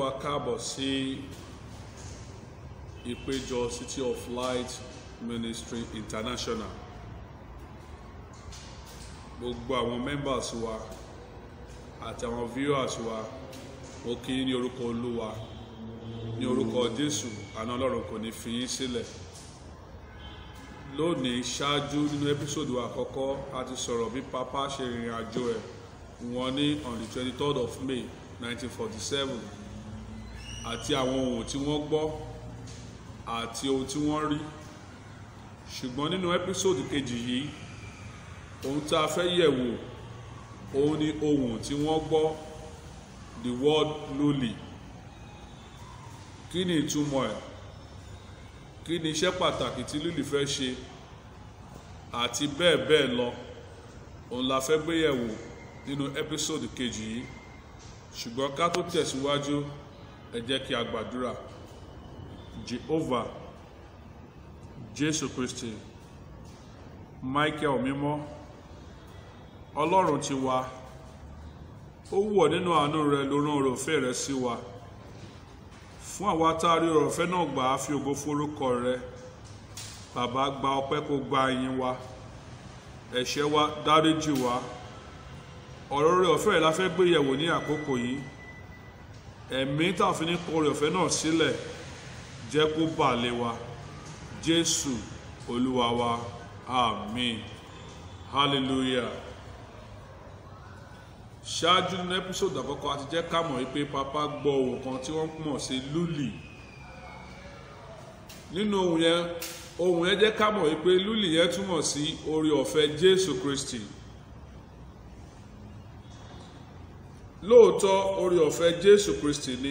wa káàbọ̀ sí ìpéjọ City of Light Ministry International gbogbo àwọn members wa àti àwọn viewers wa mo kí yín ní orúkọ Olúwa ní orúkọ Jésù àná Ọlọ́run kò ní fi yín sílẹ̀ lónìí ṣáájú nínú ẹ́písòdù àkọ́kọ́ a ti sọ̀rọ̀ bí papa ṣe rìnrìn àjò ẹ̀ wọ́n ní on the twenty third of May nineteen forty seven àti àwọn ohun tí wọ́n gbọ́ àti ohun tí wọ́n rí ṣùgbọ́n nínú ẹ́písòdù kejì yìí ohun tá a fẹ́ yẹ̀ wò òun ni ohun tí wọ́n gbọ́ the word lowly kí ni ìtumọ̀ ẹ̀ kí ni iṣẹ́ pàtàkì tí lúlì fẹ́ ṣe àti bẹ́ẹ̀ bẹ́ẹ̀ lọ òun la fẹ́ gbé yẹ̀wò nínú ẹ́písòdù kejì yìí ṣùgbọ́n ká tó tẹ̀síwájú ẹ jẹ́ kí a gbàdúrà Jehovah Jésù Kristi Michael mímọ́ Ọlọ́run ti wa ó wọ̀ nínú àánú rẹ ló rán oore ọ̀fẹ́ rẹ sí wa fún àwa tá a rí oore ọ̀fẹ́ náà gbà á fi ògo forúkọ rẹ bàbá gba ọpẹ́ kó gba ìyìn wa ẹ̀ṣẹ̀ wa dáríjì wa ọ̀rọ̀ oore ọ̀fẹ́ rẹ la fẹ́ gbé yẹ̀wò ní àkókò yìí ẹ̀mí tá a fi ní kọ oore ọ̀fẹ́ náà sílẹ̀ jẹ́ kó bà lé wa Jésù Olúwa wa àmín hallelujah ṣáájú nínú ẹ́písòdù àkọ́kọ́ àti jẹ́ ká mọ̀ wípé papa gbọ́ ohun kan tí wọ́n mọ̀ sí lúlì nínú ohun yẹn ohun yẹn jẹ́ ká mọ̀ wípé lúlì yẹn túmọ̀ sí oore ọ̀fẹ́ Jésù Kristi lóòótọ́ oore ọ̀fẹ́ Jésù Kristi ni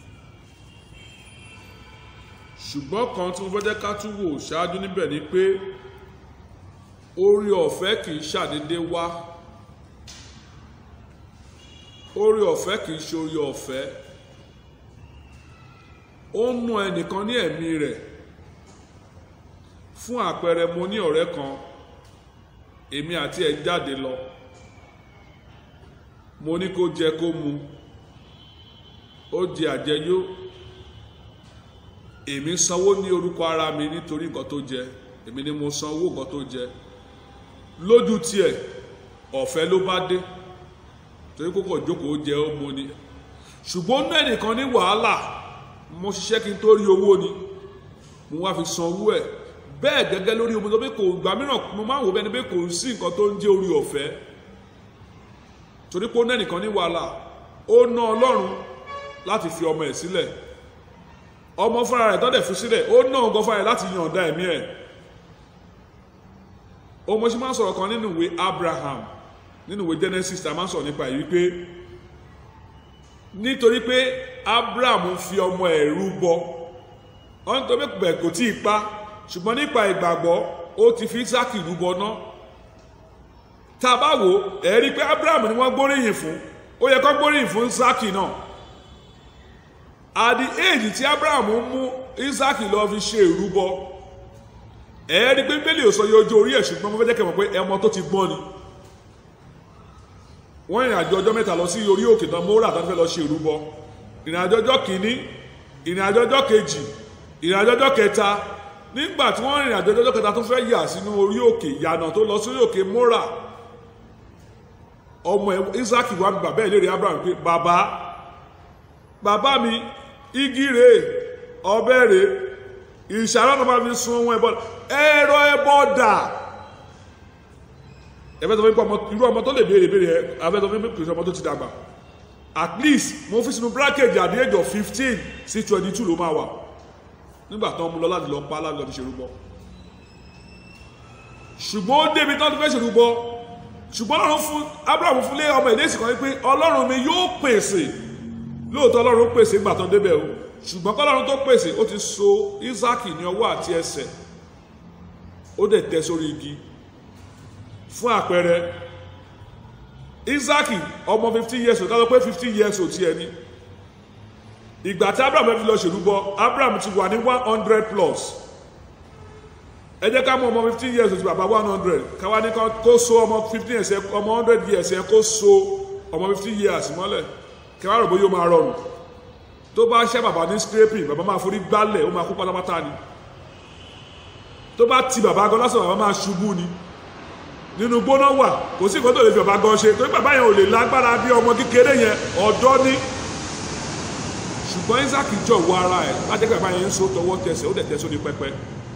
ṣùgbọ́n kan tí mo fẹ́ jẹ́ ká tún wò ṣáájú níbẹ̀ ni pé oore ọ̀fẹ́ kì í ṣàdédé wá oore ọ̀fẹ́ kì í ṣe oore ọ̀fẹ́ ó ń nu ẹnìkan ní ẹ̀mí rẹ̀ fún àpẹẹrẹ mo ní ọ̀rẹ́ kan èmi àti ẹ̀ jáde lọ mo ní kó jẹ kó mu ó di àjẹyó èmi sanwó ní orúkọ ara mi nítorí nǹkan tó jẹ èmi ni mo sanwó nǹkan tó jẹ lójú tiẹ̀ ọ̀fẹ́ ló bá dé torí kókò jókòó jẹ ó mo ni ṣùgbọ́n náà nìkan ní wàhálà mo ṣiṣẹ́ kí n tó rí owó ni mo wá fi san owó ẹ̀ bẹ́ẹ̀ gẹ́gẹ́ lórí omi tó bí kò gbà mìíràn mo máa ń wò bẹ́ni pé kò sí nǹkan tó ń jẹ́ orí ọ̀fẹ́ torí pé ó náà nìkan ní wàhálà ó ná ọlọ́run láti fi ọmọ ẹ̀ sílẹ̀ ọmọ fúnra rẹ̀ tọ́dẹ̀ fi sílẹ̀ ó ná ọgọ́ fúnra rẹ̀ láti yànda ẹ̀mí ẹ̀ ó mo ṣe máa ń sọ̀rọ̀ kan nínú ìwé Abraham nínú ìwé Genesis tá a máa ń sọ̀rọ̀ nípa èyí pé nítorí pé Abraham fi ọmọ ẹ̀ rúbọ wọ́n tó bẹ̀ kò tí ì pa ṣùgbọ́n nípa ìgbàgbọ́ ó ti fi Isaki rúbọ náà tá a bá wò ẹ̀ rí i pé Abraham ni wọ́n gbóríyìn fún ó yẹ kó gbóríyìn fún Isaki náà at the age tí Abraham mú Isaki lọ fi ṣe ìrúbọ ẹ̀ rí i pé bẹ́ẹ̀lì ò sọ yẹ ojú orí ẹ̀ ṣùgbọ́n mo fẹ́ jẹ́ kẹ́ mọ̀ pé ẹmọ tó ti gbọ́n ni wọ́n ìrìn àjò ọjọ́ mẹ́ta lọ sí orí òkè tán mọ́ra tán fẹ́ lọ ṣe ìrúbọ ìrìn àjò ọjọ́ kìíní ìrìn àjò ọjọ́ kejì ìrìn àjò ọjọ́ kẹta nígbà tí wọ́n rìn àjò ọjọ́ kẹta tó fẹ́ yà sínú orí òkè ìyànà tó lọ sórí òkè mọ́ra ọmọ Isaac wà ní bàbá ẹ̀ léèrè Abraham pé bàbá bàbá mi igi rèé ọ̀bẹ rèé ìṣàrọ̀ náà máa fi sun ohun ẹbọ ẹ̀rọ ẹbọ dà ẹ̀fẹ́ tó fi pọ̀ irú ọmọ tó lè béèrè béèrè ẹ̀ ẹ̀fẹ́ tó fi pè ọmọ tó ti dàgbà at least mo fi sínú bracket at the age of fifteen sí twenty two ló máa wà nígbà tó ń mú lọ láti lọ pa láti lọ fi ṣerúbọ ṣùgbọ́n ó débi tó ti fẹ́ ṣerúbọ ṣùgbọ́n ọlọ́run fún Abraham fún lé ọmọ ìdésì kan wípé ọlọ́run mi yóò pèsè lóòótọ́ ọlọ́run pèsè nígbà tó ń débẹ̀ o ṣùgbọ́n kọ́lọ́run tó pèsè ó ti so Isaac ní ọwọ́ àti ẹsẹ̀ ó dẹ̀ tẹ́ sórí igi fún àpẹẹrẹ Isaac ọmọ fifteen years old kájọ pé fifteen years old ti ẹni ìgbà tí Abraham fi lọ ṣèlúbọ Abraham ti wà ní one hundred plus ẹ jẹ́ ká mú ọmọ fifteen years old bàbá one hundred káwá ní kó so ọmọ fifteen years ọmọ hundred years yẹn kó so ọmọ fifteen years mọ́lẹ̀ kẹwàá rò bóyá ó máa rọrùn tó bá ṣẹ́ bàbá ní scraping bàbá máa forí gbálẹ̀ ó máa kú pátápátá ni tó bá ti bàbá gan lásán bàbá máa ṣubú ni nínú gbóná wà kò sí nǹkan tó lè fi bàbá gan ṣe torí bàbá yẹn ò lè lágbára bí ọmọ kékeré yẹn ọ̀dọ́ ní ṣùgbọ́n Isaac jọ̀wọ́ ara ẹ̀ lájẹ́ pé bàbá yẹn ń so tọwọ́ tẹsẹ̀ ó dẹ̀ tẹ́ sórí pẹpẹ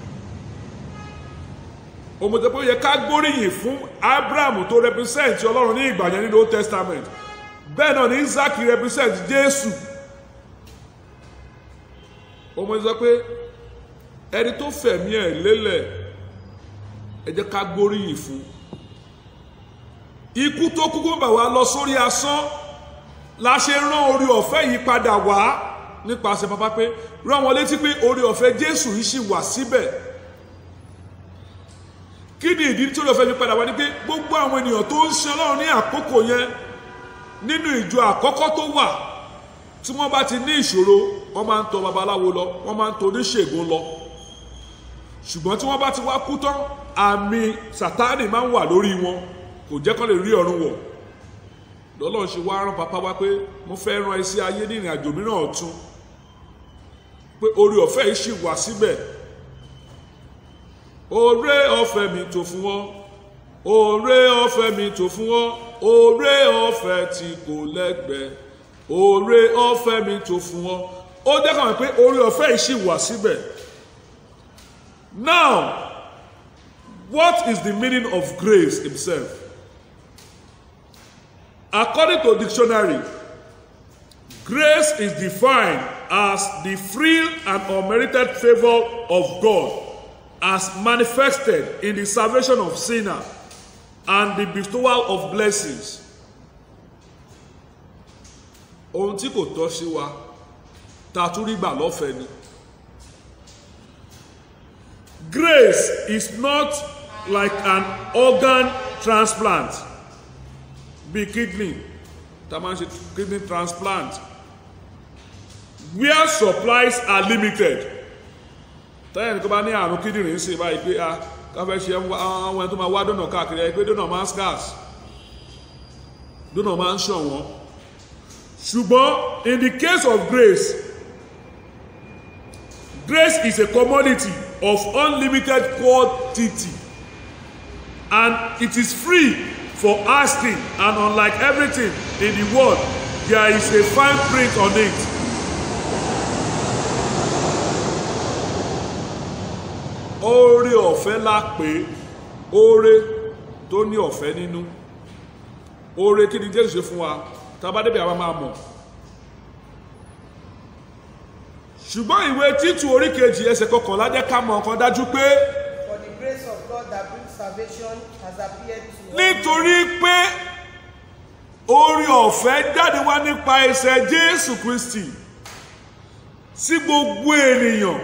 òmùtẹ́ pé ó yẹ ká gbóríyìn fún Abraham tó represent Ọlọ́run ní ìgbà yẹn nínú Old Testament bẹ́ẹ̀ náà ni Isaac represent Jésù ọmọ sọ pé ẹni tó fẹ̀mí ẹ̀ lélẹ̀ ẹ jẹ́ ká gbóríyìn fún ikú tó kúkú bà wá lọ sórí asán la ṣe rán orí ọ̀fẹ́ yìí padà wá nípasẹ̀ bàbá pé rán wọn létí pé orí ọ̀fẹ́ Jésù yìí ṣì wà síbẹ̀ kí ni ìdí tí orí ọ̀fẹ́ yìí padà wá ní pé gbogbo àwọn ènìyàn tó ń ṣe Ọlọ́run ní àkókò yẹn nínú ìjọ àkọ́kọ́ tó wà tí wọ́n bá ti ní ìṣòro wọ́n máa ń tọ̀ babaláwo lọ wọ́n máa ń tọ̀ oníṣègùn lọ ṣùgbọ́n tí wọ́n bá ti wá kú tán àmì sátánì máa ń wà lórí wọn kò jẹ́ kán lè rí ọ̀run wọ̀ lọ́lọ́run ṣe wá rán papa wá pé mo fẹ́ rán ẹ sí ayé ní ìrìn àjò mìíràn ọ̀tun pé orí ọ̀fẹ́ yìí ṣì wà síbẹ̀ oore ọ̀fẹ́ mi tó fún wọn oore ọ̀fẹ́ mi tó fún wọn oore ọ̀fẹ́ tí kò lẹ́gbẹ̀ẹ́ oore ọ̀fẹ́ mi tó fún wọn ó jẹ́ kàn pé oore ọ̀fẹ́ yìí ṣì wà síbẹ̀ now what is the meaning of grace himself according to dictionary grace is defined as the free and unmerited favor of God as manifested in the salvation of sinner and the bestowal of blessings ohun tí kò tọ́ sí wa ta tún rí gbà lọ́fẹ̀ẹ́ ni grace is not like an organ transplant bíi kidney tá a máa ń ṣe kidney transplant where supplies are limited tẹ́yìn ní kó bá ní àrùn kíndìnrín sí báyìí pé a káfẹ́ ṣe àwọn ẹni tó máa wá dọ́nà káàkiri ẹ pé dọ́nà máa ń scarce dọ́nà máa ń ṣọ̀wọ́n ṣùgbọ́n in the case of grace grace is a commodity of unlimited quantity and it is free for asking and unlike everything in the world there is a fine print on it oore ọ̀fẹ́ la pé oore tó ní ọ̀fẹ́ nínú oore kí ni Jésù ṣe fún wa tábà débi àwa máa mọ̀ ṣùgbọ́n ìwé títù orí kejì ẹsẹ̀ kọkànlá jẹ́ ká mọ̀ ọ̀kan dájú pé For the grace of God that brings salvation has appeared to all nítorí pé oore ọ̀fẹ́ jáde wá nípa ẹsẹ̀ Jésù Kristi sí gbogbo ènìyàn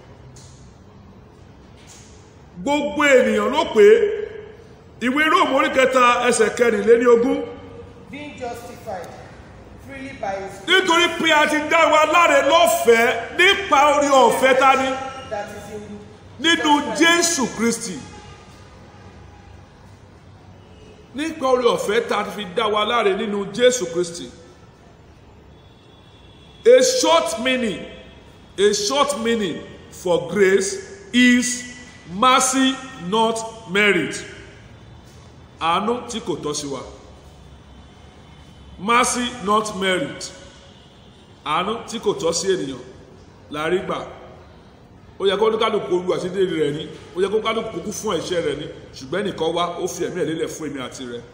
gbogbo ènìyàn ló pé ìwé Róòmù orí kẹta ẹsẹ̀ kẹrìnléní ogún being justified freely by his grace nítorí pé a ti dá wa láre lọ́fẹ̀ẹ́ nípa oore ọ̀fẹ́ ta ni that is in nínú Jésù Kristi nípa oore ọ̀fẹ́ ta fi dá wa láre nínú Jésù Kristi a short meaning a short meaning for grace is mercy not merit àánú tí kò tọ́ sí wa mercy not merit àánú tí kò tọ́ sí ènìyàn la rí gbà ó yẹ kó kálukú olú àṣírí rẹ̀ ní ó yẹ kó kálukú kú fún ẹ̀ṣẹ̀ rẹ̀ ní ṣùgbọ́n ẹnìkan wá ó fi ẹ̀mí ẹ̀ lélẹ̀ fún èmi àti rẹ̀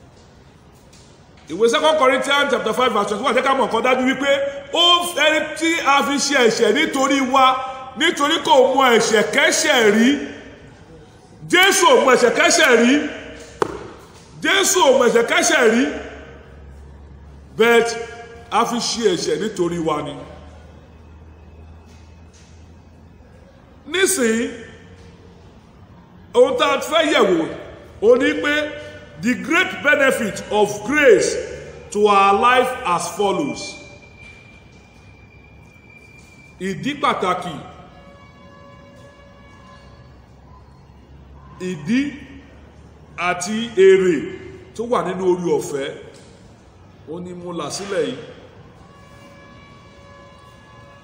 ìwé second Corinthians chapter five verse twenty one jẹ́ ká mọ̀ nǹkan dájú wípé ó ẹni tí a fi ṣe ẹ̀ṣẹ̀ nítorí wa nítorí kò mọ ẹ̀ṣẹ̀ kẹ́ṣẹ̀ rí Jésù ò mọ ẹ̀ṣẹ̀ kẹ́ṣẹ̀ rí Jésù ò mọ ẹ̀ṣẹ̀ kẹ́ṣẹ̀ rí but a fi ṣe ẹ̀ṣẹ̀ nítorí wa ni. nísìnyí ohun tá a fẹ́ yẹ̀wò ó ní pé the great benefit of grace to our life as follows ìdí pàtàkì ìdí àti èrè tó wà nínú orí ọ̀fẹ́ ó ní mo là sílẹ̀ yìí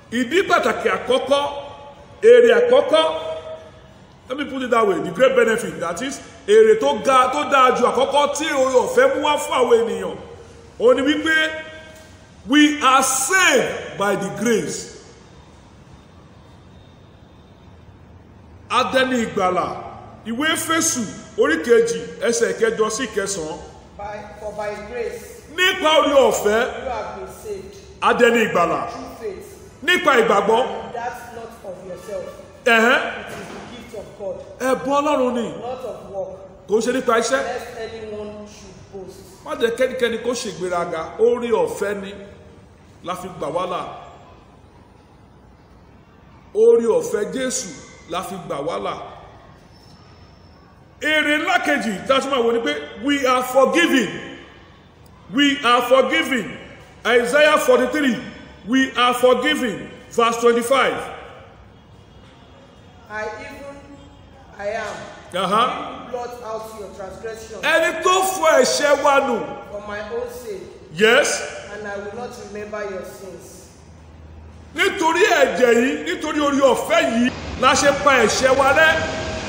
ìdí pàtàkì àkọ́kọ́ èrè àkọ́kọ́ let me put it that way the great benefit that is èrè tó ga tó dáa ju àkọ́kọ́ tí oore ọ̀fẹ́ mú wá fún àwọn ènìyàn ó ní wípé we are saved by the grace adẹni ìgbàlà ìwé Éfésù orí kejì ẹsẹ̀ kẹjọ sí kẹsàn-án By, for by grace nípa oore ọ̀fẹ́ you have been saved adẹni ìgbàlà through faith. nípa ìgbàgbọ́ That's not of yourself. ẹ̀hẹ́n It is the gift of God, ẹ̀bùn Ọlọ́run ni not of work, kò ń ṣe nípa iṣẹ́ lest anyone should boast. má jẹ́ kẹ́nikẹ́ni kó ṣègbéraga oore ọ̀fẹ́ ni la fi gbà wá là oore ọ̀fẹ́ Jésù la fi gbà wá là èrè ńlá kejì tá a tún máa wò ni pé we are forgiven we are forgiven Isaiah forty three we are forgiven verse twenty five. I even I am. Uh-huh. He who blot out your transgression ẹni tó fọ ẹ̀ṣẹ̀ wa nù for my own sake, yes and I will not remember your sins. nítorí ẹ̀jẹ̀ yìí nítorí orí ọ̀fẹ́ yìí la ṣe pa ẹ̀ṣẹ̀ wa rẹ́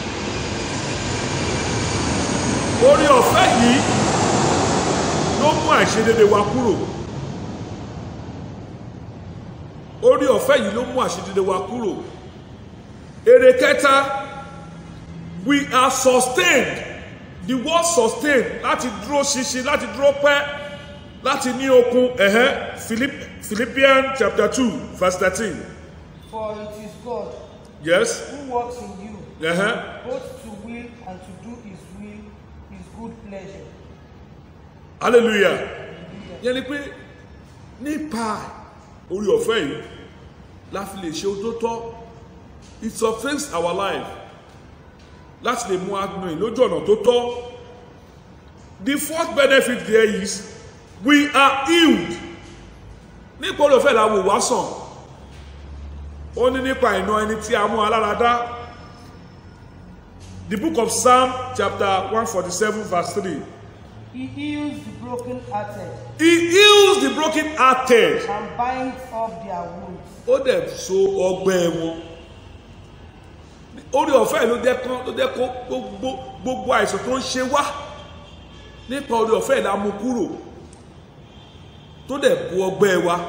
orí ọ̀fẹ́ yìí ló mú àìṣedédé wa kúrò orí ọ̀fẹ́ yìí ló mú àìṣedédé wa kúrò èrè kẹta we are sustained the word sustained láti dúró ṣinṣin láti dúró pẹ́ láti ní okun ẹ̀hẹ́ Philipp- Philippians chapter two verse thirteen For it is God yes who works in you, ẹ̀hẹ́ both to will and to do his will, his good pleasure. hallelujah yẹn ni pé nípa orí ọ̀fẹ́ yìí la fi lè ṣe ohun tó tọ́ it sustains our life láti lè mú agbọ̀n lójú ọ̀nà tó tọ́ the fourth benefit there is we are healed nípa orí ọ̀fẹ́ la wò wá sàn ó ní nípa ìná ẹni tí a mú alára dá the book of Psalm chapter one forty seven verse three. He heals the brokenhearted He heals the broken hearted. and binds up their wounds. Ó dẹ̀ so ọgbẹ́ wọn. Orí ọ̀fẹ́ ló jẹ́ kán ló jẹ́ kó gbogbo gbogbo àìsàn tó ń ṣe wá. Nípa orí ọ̀fẹ́ la mú kúrò. Tó dẹ̀ bu ọgbẹ́ wa.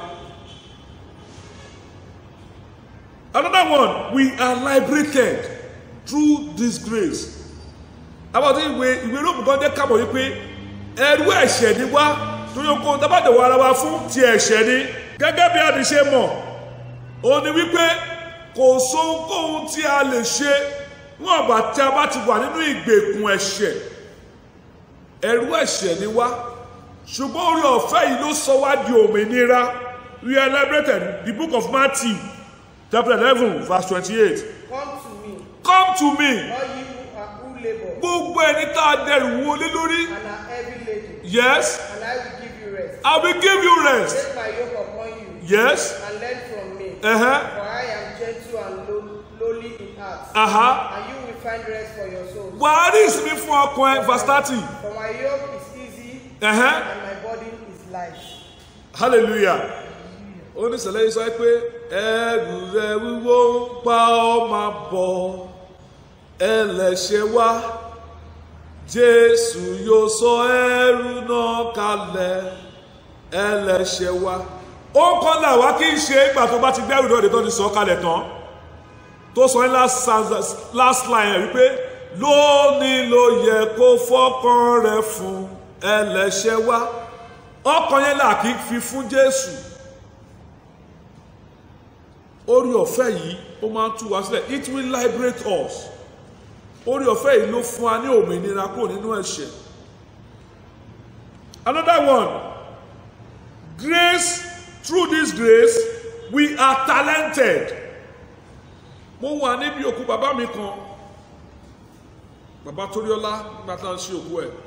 Another one, we are liberated through this grace. Àwọn tí ìwé ìwé Róòmù kan jẹ́ kábọ̀ wípé ẹrú ẹ̀ṣẹ̀ ni wá torí okòó tábàdẹ̀wọ̀ ara wa fún ti ẹ̀ṣẹ̀ ni gẹ́gẹ́ bí a ti ṣe mọ̀ ó ní wípé kò sóhunkóhun tí a lè ṣe wọn àgbà tí a bá ti wà nínú ìgbèkùn ẹ̀ṣẹ̀ ẹrú ẹ̀ṣẹ̀ ni wá ṣùgbọ́n orí ọ̀fẹ́ yìí ló sọ wá di òmìnira we are liberated the book of Matthew chapter eleven verse twenty-eight Come to me, come to me all ye who are who labor gbogbo ẹni tá a dẹrù wọlé lórí and are heavy laden, yes and I will give you rest. I will give you rest Take my yoke upon you, yes and learn from me. uh-huh. For I am gentle and low, lowly in heart, Uh-huh. and you will find rest for your souls. wàá rí ìsinmi fún ọkàn ẹ verse thirty For my yoke is easy, uh-huh. and my burden is light. hallelujah oníṣẹ̀lẹ̀ yìí sọ pé ẹrù rẹ wíwó ń pa ọ́ máa bọ̀ ẹlẹ́ṣẹ̀ wá jésù yóò sọ ẹrù náà kalẹ̀ ẹlẹ́ṣẹ̀ wá ó kọ́ là wá kí n ṣe ìgbà tó bá ti gbẹ́rù náà lè tó ti sọ kalẹ̀ tán tó sọ ní last stanza- last line ẹ̀ wípé lónìí ló yẹ kó fọ́kàn rẹ̀ fún ẹlẹ́ṣẹ̀ wá ọkàn yẹn là kí fi fún jésù orí ọ̀fẹ́ yìí ó máa ń tú wa sílẹ̀ it will liberate us orí ọ̀fẹ́ yìí ló fún wa ní òmìnira kúrò nínú ẹ̀ṣẹ̀ another one grace through this grace we are talented mo wà níbi òkú bàbá mi kan bàbá Toríọlá nígbà tá à ń ṣe òkú ẹ̀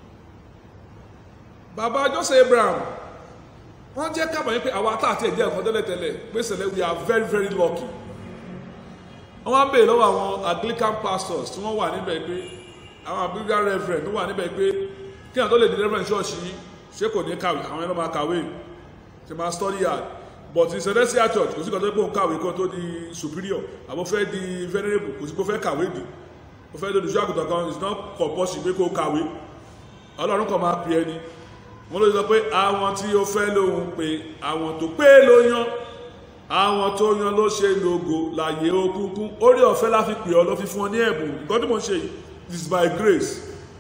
bàbá Joseph Abraham wọ́n jẹ́ kábàáyé pé àwa tá àti ẹ̀jẹ̀ ẹ̀kọ́ tẹ́lẹ̀tẹ́lẹ̀ pé sẹ̀lẹ̀ we are very very lucky wọ́n wá ń béèrè lọ́wọ́ àwọn Anglican pastors tí wọ́n wà níbẹ̀ pé àwọn Anglican reverend tó wà níbẹ̀ pé kí àwọn tó lè di reverend church yìí ṣé kò ní kàwé àwọn ẹ̀rọ máa kàwé ṣe máa study hard but in celestial church kò sí kan tó pé òun kàwé kan tó di superior àbọ̀ fẹ́ di venerable kò sí kó fẹ́ kàwé di ó fẹ́ di olùṣọ́ àgùntàn kan it's not compulsory pé kó kàwé ọlọ́run kan máa pè ẹni wọ́n ló sọ pé àwọn tí ó fẹ́ lóhun pé àwọn tó pé ló yan àwọn tó yan ló ṣe lógo láyé òkùnkùn orí ọ̀fẹ́ la fi pè ọ́ ló fi fún ọ ní ẹ̀bùn nǹkan tí mo ń ṣe yìí is by grace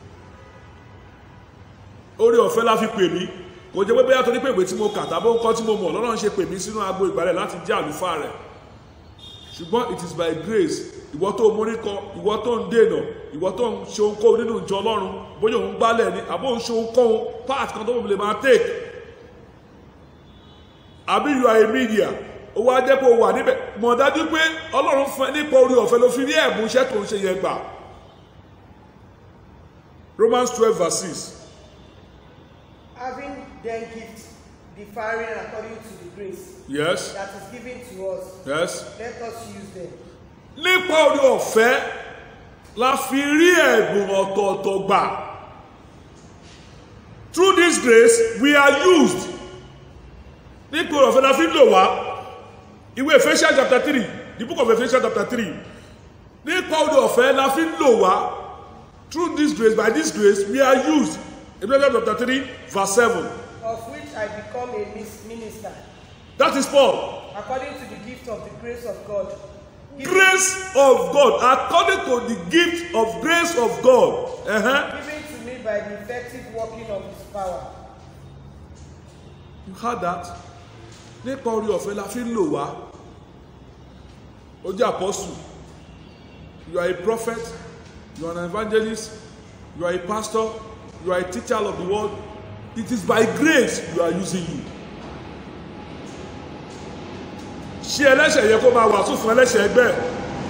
orí ọ̀fẹ́ la fi pè mí kò jẹ́ pé bóyá torí pé ìwé tí mo kà tàbí nǹkan tí mo mọ̀ lọ́nà ń ṣe pè mí sínú agbo ìgbàlẹ̀ láti jẹ́ àlùfáà rẹ̀ ṣùgbọ́n it is by grace ìwọ tó mórí kọ ìwọ tó ń dènà ìwọ tó ń ṣe ohunkóhun nínú ìjọ ọlọ́run bóyá òun gbálẹ̀ ni àbó òun ṣe ohunkóhun part kan tó wọ́n lè máa take àbí you are a media ó wá jẹ́ pé o wà níbẹ̀ mọ̀ dájú pé ọlọ́run fún ẹ nípa orí ọ̀fẹ́ ló fi rí ẹ̀bùn iṣẹ́ tó ń ṣe yẹn gbà Romans twelve verse six Having then gifts differing according to the grace yes that is given to us, yes let us use them. nípa orí ọ̀fẹ́ la fi rí ẹ̀bùn ọ̀tọ̀ọ̀tọ̀ gbà through this grace we are used nípa orí ọ̀fẹ́ la fi ń lò wá ìwé Ephesians chapter three the book of Ephesians chapter three nípa orí ọ̀fẹ́ la fi ń lò wá through this grace by this grace we are used Ephesians chapter three verse seven Of which I become a mis- minister, that is Paul according to the gift of the grace of God. given- grace of God according to the gift of grace of God. Uh-huh. Given to me by the effective working of his power. You heard that? Nípa orí ọ̀fẹ́ la fi ń lò wá. Ó jẹ́ apostle. You are a prophet. You are an evangelist. You are a pastor. You are a teacher of the word. It is by grace you are using you. Ṣé ẹlẹ́ṣẹ̀ yẹ kó máa wàásù fún ẹlẹ́ṣẹ̀ ẹgbẹ́ ẹ̀?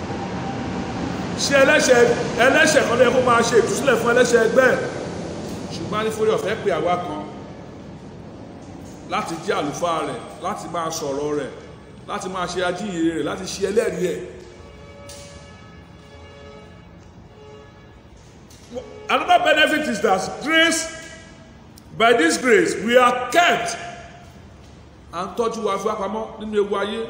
Ṣé ẹlẹ́ṣẹ̀ ẹlẹ́ṣẹ̀ kan ló yẹ kó máa ṣe ìtúsílẹ̀ fún ẹlẹ́ṣẹ̀ ẹgbẹ́ ẹ̀? Ṣùgbọ́n a ní forí ọ̀fẹ́ pé àwa kan láti jẹ́ àlùfáà rẹ̀ láti máa sọ̀rọ̀ rẹ̀ láti máa ṣe ajíhìnrere rẹ̀ láti ṣe ẹlẹ́rìí ẹ̀. Another benefit is that grace by this grace we are kept à ń tọ́jú wa fún apamọ́ nínú ewu ayé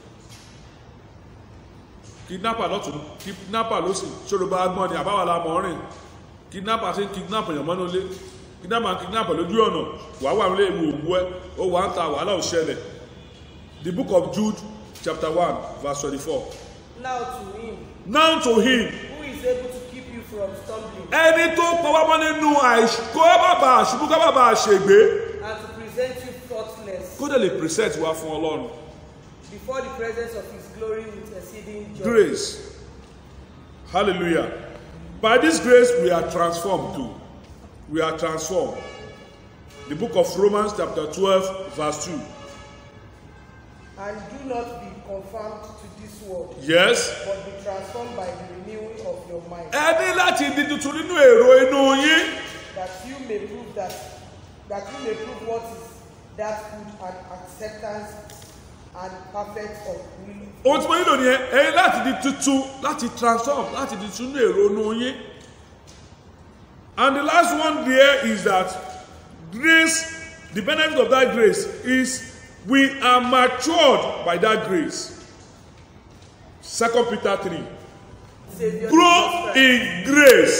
kidnapper lọ́tún kidnapper lọ́sì ṣòro bá gbọ́n ni àbáwá la mọ̀ ọ́ rìn kidnapper ṣe ń kidnap èèyàn mọ́nú ilé kidnapper kidnapper lójú ọ̀nà wàá wà nílé ewu òwú ẹ ó wà ń ta wàhálà ò ṣẹlẹ̀ the book of Jude chapter one verse twenty-four Now to him now to him who is able to keep you from stumbling ẹni tó pọ̀ wá mọ́ nínú àìkó bàbà àṣubú ká bàbà àṣègbè and to present you faultless kó dẹ̀ lè present wá fún Ọlọ́run before the presence of his glory with exceeding joy. grace hallelujah by this grace we are transformed too we are transformed the book of Romans chapter twelve verse two And do not be conformed to this world, yes but be transformed by the renewing of your mind, ẹ ní láti di tuntun nínú èrò inú yín that you may prove that that you may prove what is that good and acceptance and perfect of will. ohun tí mo nílò nìyẹn ẹ ní láti di tuntun láti transform láti di tuntun nínú èrò inú yín and the last one there is that grace the benefit of that grace is we are matured by that grace second Peter three Savior grow Jesus Christ. in grace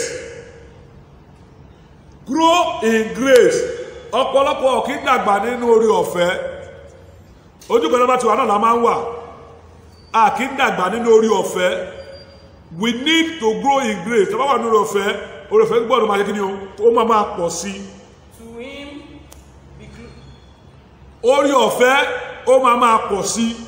grow in grace ọ̀pọ̀lọpọ̀ kì í dàgbà nínú orí ọ̀fẹ́ ojú kan náà bá ti wà náà la máa ń wà a kì í dàgbà nínú orí ọ̀fẹ́ we need to grow in grace tó bá wà nínú orí ọ̀fẹ́ orí ọ̀fẹ́ gbọ́dọ̀ máa ṣe kí ni o ó máa máa pọ̀ sí i To him be gl- orí ọ̀fẹ́ ó máa máa pọ̀ sí i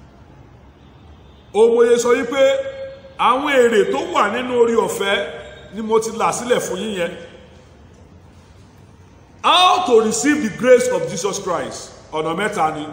òmòye sọ wípé àwọn èrè tó wà nínú orí ọ̀fẹ́ ni mo ti là sílẹ̀ fún yín yẹn how to receive the grace of Jesus Christ ọ̀nà mẹ́ta ni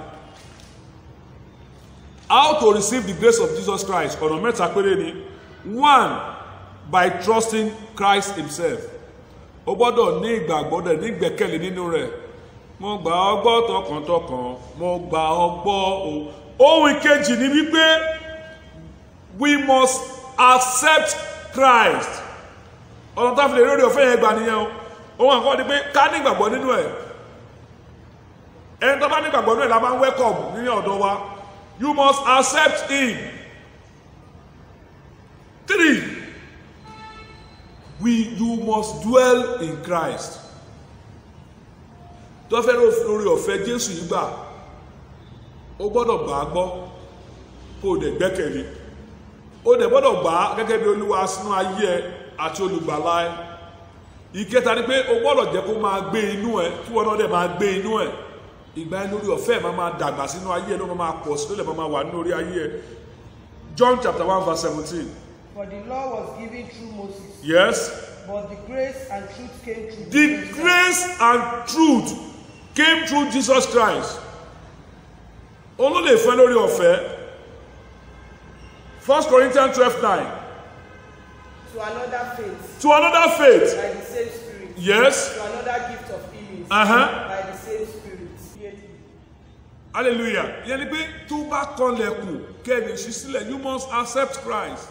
how to receive the grace of Jesus Christ ọ̀nà mẹ́ta péré ni one by trusting Christ himself o gbọ́dọ̀ ní ìgbàgbọ́ dẹ̀ ní ìgbẹ́kẹ̀lé nínú rẹ̀ mo gbà ọ́ gbọ́ tọkàntọkàn mo gbà ọ́ gbọ́ o ohun ìkejì ni wípé we must accept Christ ọ̀nà tá a fi lè rí orí ọ̀fẹ́ yẹn gbà nìyẹn o ohun àkọ́kọ́ ni pé ká ní ìgbàgbọ́ nínú ẹ̀ ẹni tó bá ní gbàgbọ́ náà la máa ń welcome ní ọ̀dọ̀ wa you must accept him three we you must dwell in Christ tó fẹ́ lórí ọ̀fẹ́ Jésù yìí gbà ó gbọ́dọ̀ gbà á gbọ́ kó o dẹ̀ gbẹ́kẹ̀lé ó dẹ̀ gbọ́dọ̀ gbà á gẹ́gẹ́ bí olúwa sínú ayé ẹ àti olùgbàlà ẹ ìkẹta ni pé o gbọ́dọ̀ jẹ́ kó máa gbé inú ẹ kí wọn náà dẹ̀ máa gbé inú ẹ ìgbà yẹn lórí ọ̀fẹ́ ẹ máa máa dàgbà sínú ayé ẹ ló máa máa pọ̀ sí ló lè máa máa wà nínú orí ayé ẹ John chapter one verse seventeen For the law was given through Moses, yes but the grace and truth came through the Jesus Christ. grace and truth came through Jesus Christ òun ló lè fẹ́ lórí ọ̀fẹ́ First Corinthians twelve nine to another faith to another faith by the same Spirit, yes to another gift of healing Uh-huh. by the same Spirit. Yet, hallelujah yẹn ni pé tó bá kanlẹ̀kùn kẹ́ni ṣí sílẹ̀ you must accept Christ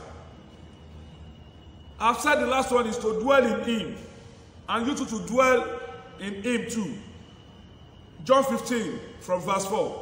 I've said the last one is to dwell in him and you too to dwell in him too John fifteen from verse four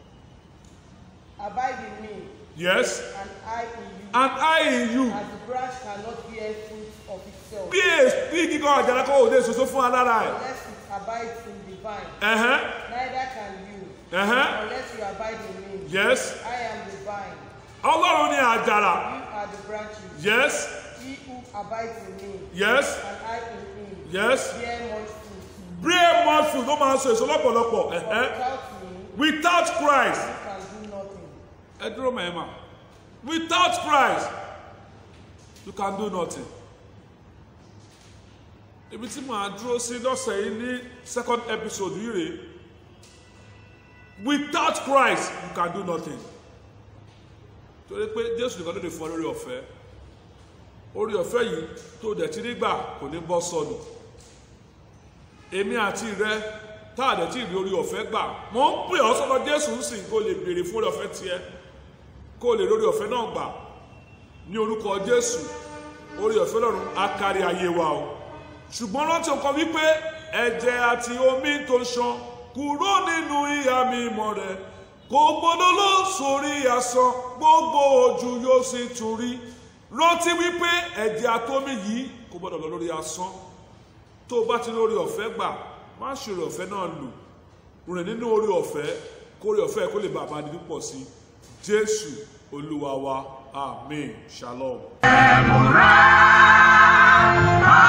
Abide in me, yes and I in you, and I in you as the branch cannot bear fruit of itself bí èsì bí kíkọ́ àjàrà kọ́ òde ìṣoṣo fún alára ẹ̀ unless it abides in the vine. ẹ̀hẹ́n Neither can you ẹ̀hẹ́n unless you abide in me. yes I am the vine, ọlọ́run ní àjàrà you are the branches. yes He who abides in me, yes and I in him, yes bear much fruit. brain mouth food ló máa ń so èso lọ́pọ̀lọpọ̀ For ẹ̀hẹ́n without me, without Christ you can do nothing. ẹ dúró mẹ́ẹ̀mà without Christ you can do nothing ibi tí màá dúró sí lọ́sẹ̀ yìí ní second episode yìí rèé without Christ you can do nothing torí pé Jésù nìkan ló lè fún ọ lórí ọ̀fẹ́ orí ọ̀fẹ́ yìí tó dẹ̀ ti rí gbà kò ní bọ́ sọnù èmi àti rẹ tá a dẹ̀ tí ì rí orí ọ̀fẹ́ gbà mò ń pè ọ́ sọ́dọ̀ Jésù ń sìn kó lè béèrè fún orí ọ̀fẹ́ tiẹ̀ kó lè lórí ọ̀fẹ́ náà gbà ní orúkọ Jésù orí ọ̀fẹ́ lọ́run á kárí ayé wa o ṣùgbọ́n rántí ọkàn wípé ẹ̀jẹ̀ àti omi tó ń ṣan kúrò nínú ìyá mi mọ́ rẹ̀ kò gbọdọ̀ lọ sórí asán gbogbo ojú yóò sì tún rí rántí wípé ẹ̀jẹ̀ àtomi yìí kò gbọdọ̀ lọ lórí asán tó o bá ti lórí ọ̀fẹ́ gbà má ṣe orí ọ̀fẹ́ náà lò rìn nínú orí ọ̀fẹ́ kó orí ọ̀fẹ́ kó lè bá àbá dídí pọ̀ sí jésù olúwa wa amen shalom. Deborah,